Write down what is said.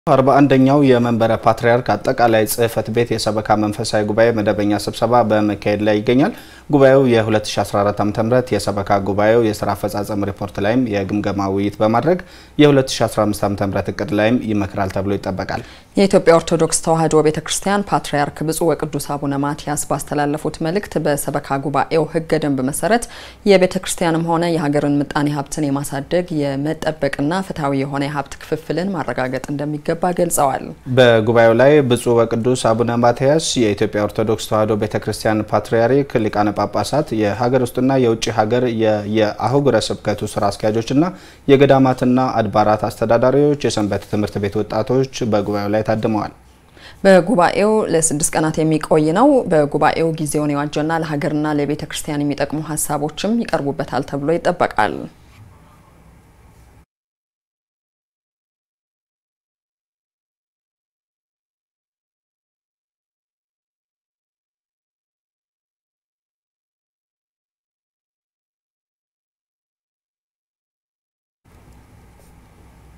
አርባ አንደኛው የመንበረ ፓትርያርክ አጠቃላይ ጽሕፈት ቤት የሰበካ መንፈሳዊ ጉባኤ መደበኛ ስብሰባ በመካሄድ ላይ ይገኛል። ጉባኤው የ2014 ዓ.ም የሰበካ ጉባኤው የስራ አፈጻጸም ሪፖርት ላይም የግምገማ ውይይት በማድረግ የ2015 ዓ.ም እቅድ ላይም ይመክራል ተብሎ ይጠበቃል። የኢትዮጵያ ኦርቶዶክስ ተዋሕዶ ቤተ ክርስቲያን ፓትርያርክ ብፁዕ ወቅዱስ አቡነ ማትያስ ባስተላለፉት መልእክት በሰበካ ጉባኤው ሕገ ደንብ መሰረት የቤተ ክርስቲያንም ሆነ የሀገርን ምጣኔ ሀብትን የማሳደግ የመጠበቅና ፍትሐዊ የሆነ የሀብት ክፍፍልን ማረጋገጥ እንደሚገባ ገልጸዋል። በጉባኤው ላይ ብፁዕ ወቅዱስ አቡነ ማትያስ የኢትዮጵያ ኦርቶዶክስ ተዋሕዶ ቤተ ክርስቲያን ፓትርያርክ ሊቃነ ጳጳሳት፣ የሀገር ውስጥና የውጭ ሀገር የአህጉረ ስብከቱ ስራ አስኪያጆችና የገዳማትና አድባራት አስተዳዳሪዎች፣ የሰንበት ትምህርት ቤት ወጣቶች በጉባኤው ላይ ታድመዋል። በጉባኤው ለስድስት ቀናት የሚቆይ ነው። በጉባኤው ጊዜውን የዋጀና ለሀገርና ለቤተ ክርስቲያን የሚጠቅሙ ሀሳቦችም ይቀርቡበታል ተብሎ ይጠበቃል።